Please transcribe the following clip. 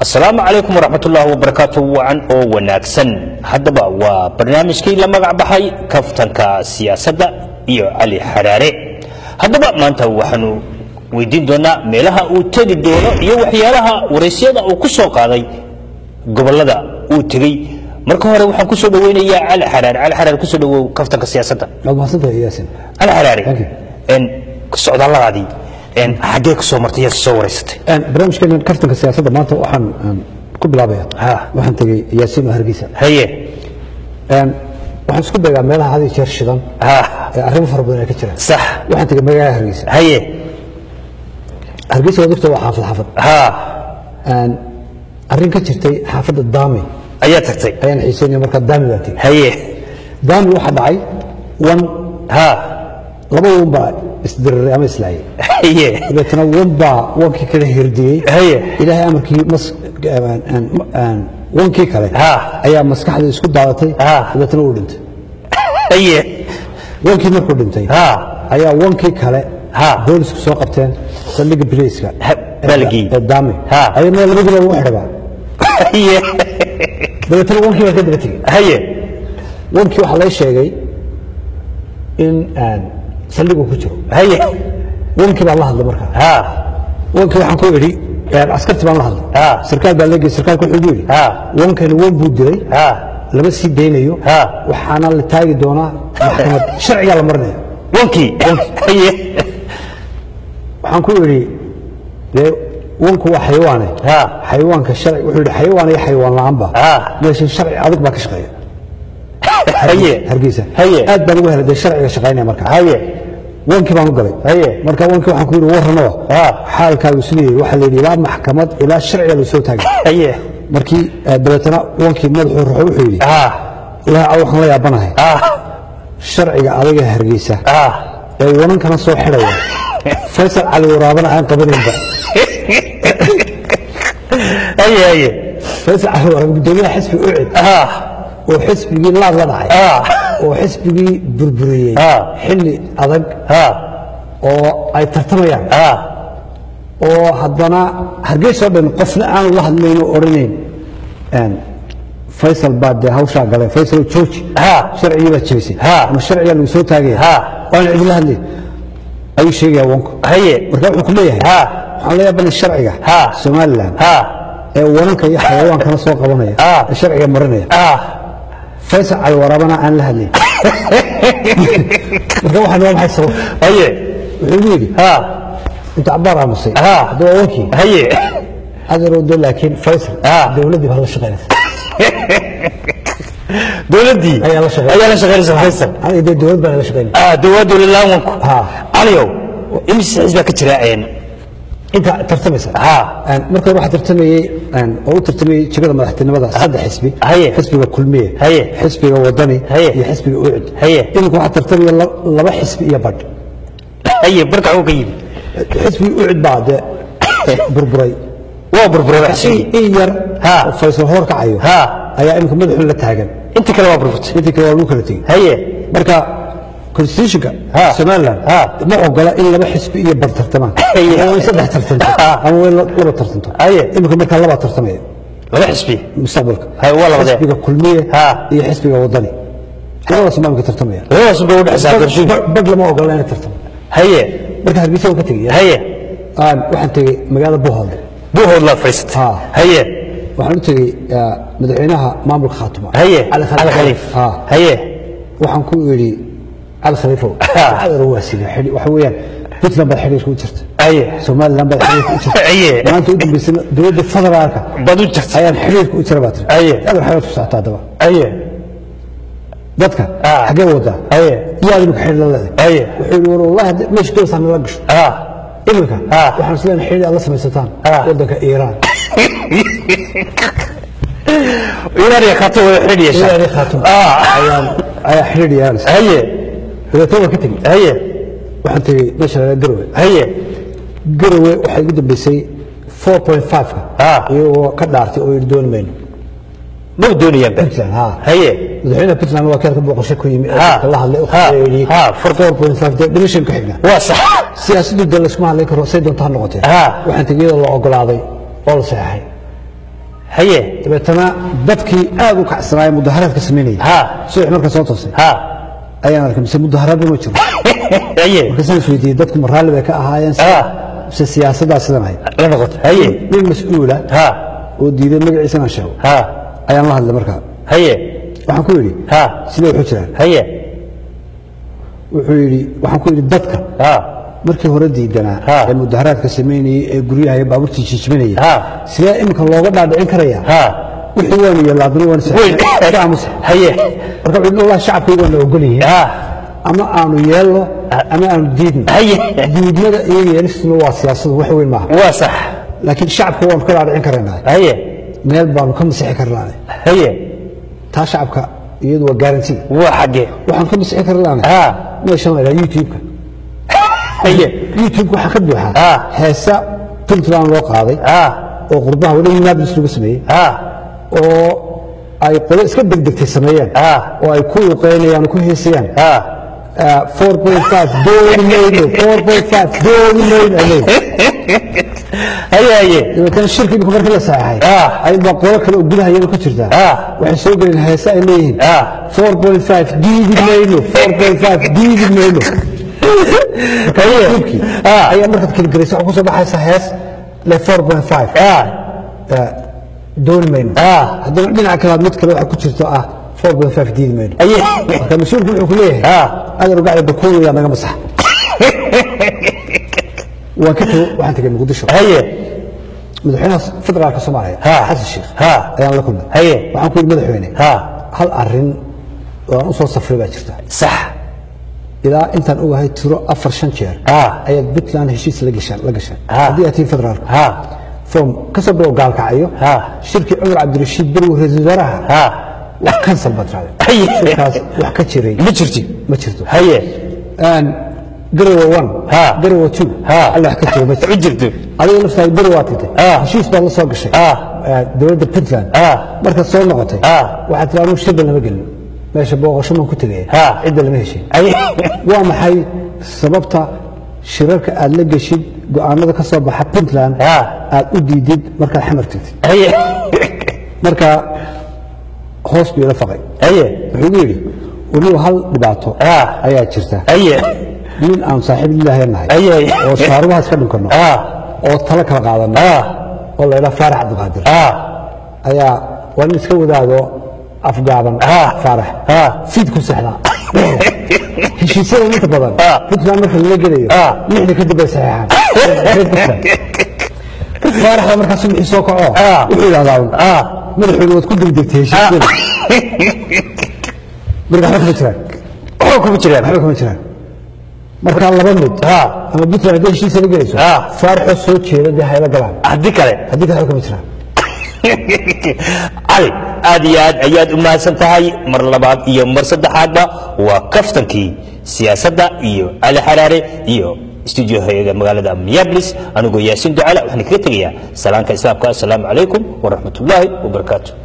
asalaamu calaykum waraxmat ullaahi wabarakaatu wacan oo wanaagsan haddaba waa barnaamijkii la magac baxay kaftanka siyaasadda iyo cali xaraare haddaba maanta waxaanu weydiin doonaa meelaha uu tegi doono iyo waxyaalaha waraysyada uu ku soo qaaday gobollada uu tegey marka hore waxaan ku soo dhoweynayaa cali xaraare cali xaraare kusoo dhawow kaftanka siyaasadda waad mahadsantahay yaasin cali xaraare Thank you. en socdaalladaadii en xaggee ku soo martay yaa soo waraysatay barnaamijkeena kaftanka siyaasadda maanta waxaan aan ku bilaabaya Ha. waxaan tegey yaasiin oo hargeysa haye Een, waxaan isku dayaa meelaha had iyo jeer shidan ha ee arrimo fara badan ay ka jiraan sax waxaan tegey magaalada hargeysa haye hargeysa waa dugta waa xaafad xaafad ha Een, arrin ka jirtay xaafadda daami ayaa tagtay ayaan xiiseynaya markaa daami baan tegey haye daami waxaa dhacay wan ha laba wan baa isdiriray ama islaayay haye dabeetana wan baa wankii kale hirdiyey haye ilaahay amarkii mas aan- aan- aan- wankii kale Ha. ayaa maskaxda isku daadatay Ha. dabeetana uu dhintay haye wankii markuu dhintay ha ayaa wankii kale Ha. boolisku soo qabteen saldhigga bileyska Ha, baa la geeyey. ee daame Ha. ayaa meel labadiiba lagu xidhabaa haye dabeetana wankii baa ka daba tegey haye wankii waxaa lay sheegay in aan saldhigu ku jiro haye wankii baan la hadlay markaa ha wankii waxaan ku idhi een, askartii baan la hadlay Ha. sarkaal baa leegay sarkaalku wuxuu igu yidhi Ha. wankani wan buu dilay ha lama sii daynayo Ha. waxaana la taagi doonaa maxkamad sharcigaa la marinaya wankii haye waxaan ku idhi dee wanku waa xayawaane Ha. xayawaanka sharci wuxuu yidhi xayawaan iyo xayawaan la'aanba Ha. meesha sharci adag baa ka shaqeeya haye hargeysa haye aad baan ugu helay dee sharciga shaqaynaya marka haye wankii baan u galay haye marka wankii waxaan ku yidhi warranoo Ha. xaalkaagu sidii waxaa la yidhi ilaa maxkamad ilaa sharciga la soo taagay haye markii eh, dabeetana wankii madaxuu ruxo wuxuu yidhi ha ilaaha waxaan la yaabanahay ha sharciga adaga hargeysa ha ee wanankana soo xidhaya faysal cali waraabana aan qabanaynba haye haye faysal cali waraab gudoomiyaha xisbi ucid ha oo xisbigii laad la dhacay ha oo xisbigii burburiyey Ha. xilli adag ha oo ay tartamayaan ha oo haddana hargeysoo dhan qofna aanu la hadlayn oo odhanayn een, faysal baa dee hawshaa galay faysal jooji Ha. sharcigii baa jebisay Ha. ama sharcigaa lagu soo taagaya Ha. waana cidila hadlayn ayuu sheegaya wanku haye marka wuxuu ku leeyahay Ha. waxaan la yaabanay sharciga Ha. somalilan ha ee wananka iyo xayawaankana soo qabanaya Ha. ee sharciga marinaya ha faysal cali waraabana aan la hadlayn marka waxaan waa maxay sabab haye wuxuu igu yidhi ha inta cabaar aamusay Ha. hadda waa wankii haye adeeroodo laakiin faysal Ha. dowladdii baa la shaqaynaysa dowladdii ayaa la shaqeynaysa ayaa la shaqaynaysa faysal aniga dee dowlad baa la shaqaynaysa ah dowlad dowladlaan wanku Ha. caliyow imise xisbaa ka jira een inta tartamaysa Ha. Een, marka hore waxaa tartamayey een, oo u tartamayey jegada madaxtinimada saddex xisbi Haye. xisbiga kulmiye Haye. xisbiga wadani Haye. iyo xisbiga ucud Haye. iminka waxaa tartamaya la- laba xisbi iyo badh haye barka uu ka yimi xisbiga ucud baa dee burburay waa burburada in xisbigii in yar Ha. oo faysal hoor kacayo Ha. ayaa iminka madaxun la taagan inta kale waa burburtay intii kale waa lagu kala tegey haye marka constitutionka Ha. somaliland Ha. ma ogola in laba xisbi iyo bar tartamaan Haye. ama way saddex tartanto Ha. ama way laba tartanto Haye. iminka markaa labaa tartamaya laba xisbi mustaqbalka Haye, waa labadee. xisbiga kulmiye Ha. iyo xisbiga wadani labadaas baa iminka tartamaya labadaas bay u dhexaysaa doorashooyinka Bar- badh lama ogola inay tartamo haye marka hargeysa waan ka tegaya haye Aan- waxaan tegey magaalada buuhoodle buuhood laa fadhiisatay Ha. haye waxaan u tegey ah, madaxweynaha maamulka khaatuma haye cali cali khaliif Ha. haye waxaan ku idhi cali khaliifow Ha. adeer waa sida xidhi waxa weeyaan puntland baad xidhiirka u jirta haye somaliland baad xidhiirka u jirta Haye. maanta u dambaysana dowladda federaalka bad u jirta ayaan xidhiirka u jira baa tiri Haye. adeer xayaad ku socotaa haddaba haye dadka Ha. xaggee wadaa haye yaa imika xidhi la leedahay haye wuxuu yidhi war wallahi haddii meesha doonaysaa nala gasho ha iminka Ha. waxaan isleeyahay xidhi aad la samaysataan Ha. waddanka iiraan iiraan iyo khaato wada xidhi yeesha iiraan iyo khaatum ah ayaan ayaa xidhiir yeelanaysa haye dabeetana waan ka tegey haye waxaan tegey meesha la garowe haye garowe waxay ugu dambeysay 4.5ka Ha. iyagoo ka dhaartay oo yidhi dooni mayno ma doonayaan ba puntland ha haye madaxweynaha puntland waa keerka booqasho ku yimi oo Ha. dadka la hadlay oo Ha. yidhi Ha. 4.5 dee dhimashan ku xigna waa sax siyaasaddu dee laysuma hadlay karo say doonta ha noqotee Ha. waxaan tegey iyadoo la ogolaaday oo la saxeexay haye dabeetana dadkii aad u kacsanaaya mudaharaadka samaynayay ha subax marka soo toosay ha ayaan arkay mise mudaharaadba ma jiro haye markaasaan is weydiiyey dadku ma raalli bay ka ahaayeen ha mise siyaasaddaa sidan ahayd la noqoto haye nin mas-uula ha oo diiday magaciisa inaan sheego ha ayaan la hadlay markaa haye waxaan ku yidhi ha sidee waxu jiraan haye wuxuu yidhi waxaan ku yidhi dadka ha markii hore diidanaa Ha. ee mudaharaadka samaynayey ee guryaha iyo baabuurtii jijibanayay Ha. sidee iminka looga dhaadhicin karaya ha wixii waanu yeelaadna waan Weyn. aamusa haye marka wuxuu yidhi wallahi shacabkaygu waana ogol yihiin ha ama aanu yeelno ama aanu diidno haye diidmada iyo yeelistuna waa siyaasadu wax weyn maaha waa sax laakiin shacabka waanu ka dhaadhicin karaynaa haye meel baanu ka masixi karnaane haye taa shacabka iyadu waa garanti waa xagge waxaan ka masixi karnaane ha meeshan la yidhaha youtube-ka haye youtube-ka waxaa ka buuxa Ha. heesa puntland loo qaaday ha oo qurbaha weli minneapolis lagu sameeyey ha oo ay qolo iska degdegtay sameeyeen Ha. oo ay ku luqeynayaan oo ku heesayaan ha Ah, 4.5 dooni mayno 4.5 dooni mayno ay leeyihin. haye haye dabeetana shirka imika markii la saxeexay Ah. aybaa qolo kale oo gudaha iyada ku jirtaa Ah. waxay soo geleen heese ay leeyihiin Ah. 4.5 diidi mayno 4.5 diidi mayno haye youtubekii Ah. ayaa markaad kaligaraysa waxaa kusoo baxaysa hees le 4.5 ha ah, dooni mayno Ah. haddana dhinaca kalaad mid kale waxaa ku jirto ah 4.5 diidi mayno haye marka mas-uulku wuxuu ku leeyahay Ah. adar gacda bakoolaya naga masax waan ka tegey waxaan tegey muqdisho haye madaxweynaha federaalka soomaaliya Ha. xasan sheekh Ha. ayaan la kulmay Haye. waxaan ku yidhi madaxweyne ha hal arrin oo aan u soo safray baa jirta sax ilaa intaan ogahay tiro afar shan jeer Ha. ayaad puntland heshiis la gashaan la gashaan Ha. haddii aad tihiin federaalka ha from ka soo bilow gaalkacayo Ha. shirkii cumar cabdirashiid berwi ra-iisul wasaaraha ha wax kansal baad raacday haye shirkaas wax ka jiray ma jirti ma jirto haye Een, garowa one Ha. garowa two Ha. alla wax ka jiro ma jirto ma jirto adiga laftaada beri waa tagtay Ha. heshiis baad la soo gashay Ha. Eh, dowladda puntland Ha. markaad soo noqotay Ha. waxaad tiri anugu shirba lama gelin meesha booqasho maan ku tegaya Ha. cidda lama heshin haye waa maxay sababta shirarka aad la geshid go'aanada ka soo baxa puntland Ha. aad u diidid markaad xamar tagtid haye marka hoos buu ila faqay haye wuxuu igu yidhi weliba hal dhibaato Ha. ayaa jirta haye nin aan saaxiib ilaahay nahay haye oo shaarubahaas ka dhunkanno ha oo talo kala qaadano ha oo la idhaha faarax cabdiqaadir ha ayaa waa nin iska wadaado afgaaban Ah. faarax Ah. fiid ku sexdaa heshiisyada inta badan Ah. puntland marka lala gelayo Ah. lixda kadib bay saxeexaan reer puntland faaraxda markaasu wixii soo kaco Ah. wuxuu idhahdaa un, ha madaxooda waad ku degdegtay heshiisyada marka waxba kama jiraan waxba kuma jiraan waxba kama jiraan marka laba mid ha ama puntland hadday heshiisa la gelayso Ah. faaraxoo soo jeeda dee hayla galaan haddii kale haddii kale waxba kama jiraan cali aad iyo aad ayaad u mahadsan tahay mar labaad iyo mar saddexaadba waa kaftankii siyaasadda iyo cali xaraare iyo stuudiohayga magaalada minneapolis anigoo yaasiin ducala waxaan kaga tegayaa salaanka islaamka assalaamu calaykum waraxmat ullaahi wabarakaatu